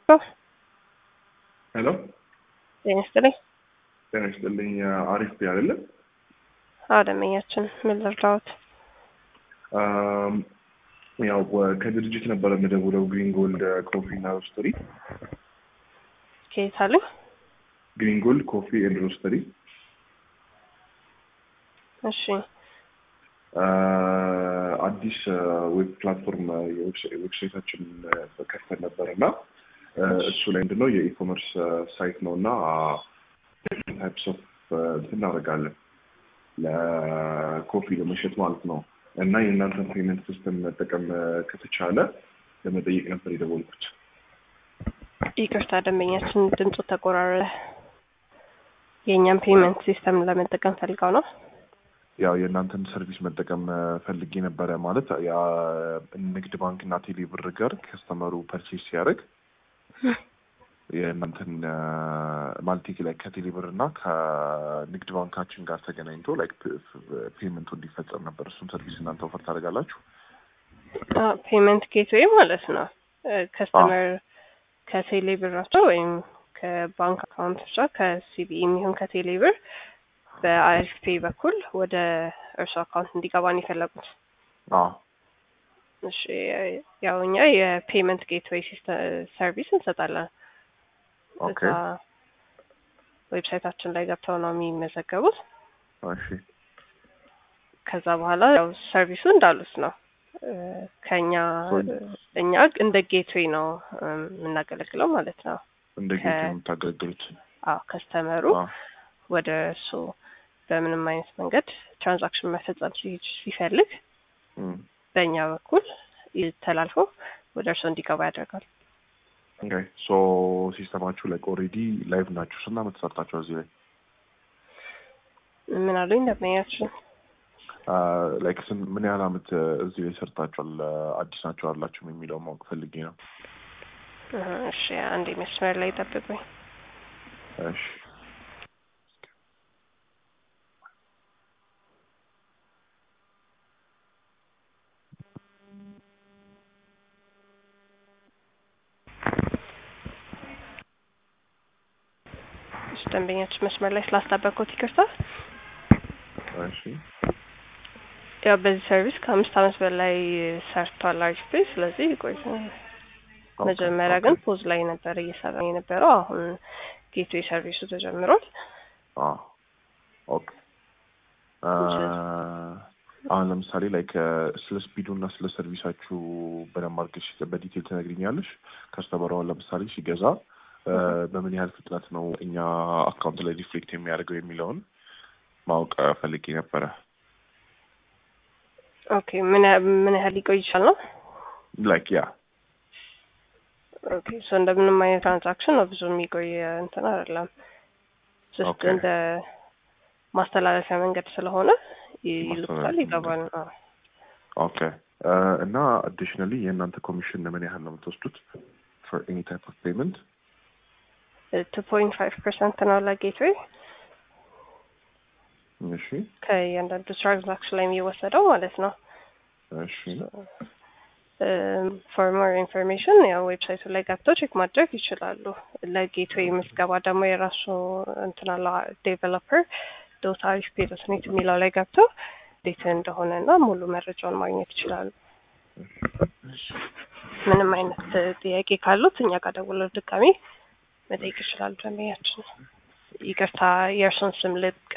ሄሎ ጤና ይስጥልኝ። ጤና ይስጥልኝ። አሪፍ ቢ አይደለ? አዎ ደንበኛችን ምን ልርዳዎት? አም፣ ያው ከድርጅት ነበረ የምደውለው ግሪን ጎልድ ኮፊ እና ሮስተሪ። ከየት አሉኝ? ግሪን ጎልድ ኮፊ ኤንድ ሮስተሪ። እሺ አ፣ አዲስ ዌብ ፕላትፎርም ዌብሳይታችን ከፍተን ነበር እና እሱ ላይ ምንድነው የኢኮመርስ ሳይት ነው እና ታይፕስ ኦፍ እናደርጋለን ለኮፊ ለመሸጥ ማለት ነው እና የእናንተን ፔመንት ሲስተም መጠቀም ከተቻለ ለመጠየቅ ነበር የደወልኩት። ይቅርታ ደንበኛችን ድምፁ ተቆራረጠ። የእኛም ፔመንት ሲስተም ለመጠቀም ፈልገው ነው። ያው የእናንተን ሰርቪስ መጠቀም ፈልጌ ነበረ ማለት ያ ንግድ ባንክ እና ቴሌ ብር ጋር ከስተመሩ ፐርቼስ ሲያደርግ የእናንተን ማለቴ ላይ ከቴሌ ብር እና ከንግድ ባንካችን ጋር ተገናኝቶ ላይክ ፔመንቱ እንዲፈጸም ነበር። እሱን ሰርቪስ እናንተ ኦፈር ታደርጋላችሁ? ፔመንት ጌትዌይ ማለት ነው። ከስተመር ከቴሌ ብራቸው ወይም ከባንክ አካውንቶቻ ከሲቢኢ የሚሆን ከቴሌ ብር በአሪፍ ፔይ በኩል ወደ እርሱ አካውንት እንዲገባ ነው የፈለጉት። አዎ እሺ ያው እኛ የፔመንት ጌትዌይ ሰርቪስ እንሰጣለን። ኦኬ እዛ ዌብሳይታችን ላይ ገብተው ነው የሚመዘገቡት። እሺ ከዛ በኋላ ያው ሰርቪሱ እንዳሉት ነው። እ፣ ከኛ እኛ እንደ ጌትዌይ ነው እ፣ የምናገለግለው ማለት ነው። እንደ ጌት የምታገለግሉት? አዎ ከስተመሩ አዎ ወደ እሱ በምንም አይነት መንገድ ትራንዛክሽን መፈጸም ሲ- ሲፈልግ እም፣ በእኛ በኩል ተላልፎ ወደ እርሶ እንዲገባ ያደርጋል። ኦኬ ሶ ሲስተማችሁ ላይክ ኦልሬዲ ላይቭ ናችሁ። ስንት ዓመት ሰርታችኋል እዚህ ላይ? ምን አሉኝ ደንበኛችን? ላይክ ምን ያህል ዓመት እዚህ ላይ ሰርታችኋል? አዲስ ናችሁ አላችሁም የሚለው ማወቅ ፈልጌ ነው። እ፣ እሺ አንዴ መስመር ላይ ጠብቁኝ። እሺ እሺ ደንበኛችን መስመር ላይ ስላስጠበቅኩት ይቅርታ። እሺ ያው በዚህ ሰርቪስ ከአምስት ዓመት በላይ ሰርቷል አሪፍ ፔይ። ስለዚህ ቆይ መጀመሪያ ግን ፖዝ ላይ ነበር እየሰራ የነበረው። አሁን ጌትዌይ ሰርቪሱ ተጀምሯል። አዎ ኦኬ አ፣ አሁን ለምሳሌ ላይክ ስለ ስፒዱ እና ስለ ሰርቪሳችሁ በደንብ አድርገሽ በዲቴል ትነግሪኛለሽ። ከስተመሩ አሁን ለምሳሌ ሲገዛ እ፣ በምን ያህል ፍጥነት ነው እኛ አካውንት ላይ ሪፍሌክት የሚያደርገው የሚለውን ማወቅ ፈልጌ ነበረ። ኦኬ ምን ያ- ምን ያህል ሊቆይ ይችላል ነው? ላይክ ያ ኦኬ ሶ እንደምንም አይነት ትራንዛክሽን ነው ብዙ የሚቆይ እንትን አይደለም። ጀስት ኦኬ። እንደ ማስተላለፊያ መንገድ ስለሆነ ይ- ይልኩታል፣ ማስተላለፊያ ይገባል። አዎ። ኦኬ እ፣ እና አዲሽናሊ የእናንተ ኮሚሽን ምን ያህል ነው የምትወስዱት ፎር ኤኒ ታይፕ ኦፍ ፔመንት? ቱ ፖይንት ፋይቭ ፐርሰንት ነው ለጌትዌይ እሺ ከእያንዳንዱ ትራንዛክሽን ላይ የሚወሰደው ማለት ነው። እሺ ፎር ሞር ኢንፎርሜሽን ያው ዌብሳይቱ ላይ ገብተው ቼክ ማድረግ ይችላሉ። ለጌትዌይ ምዝገባ ደግሞ የራሱ እንትን አለ ዴቨሎፐር ዶት አሪፍ ፔ ዶት ኔት የሚለው ላይ ገብተው እንዴት እንደሆነ እና ሙሉ መረጃውን ማግኘት ይችላሉ። ምንም አይነት ጥያቄ ካሉት እኛ ጋር ደውለው ድጋሚ መጠየቅ ይችላሉ። ደንበኛችን ይቅርታ የእርሱን ስም ልቅ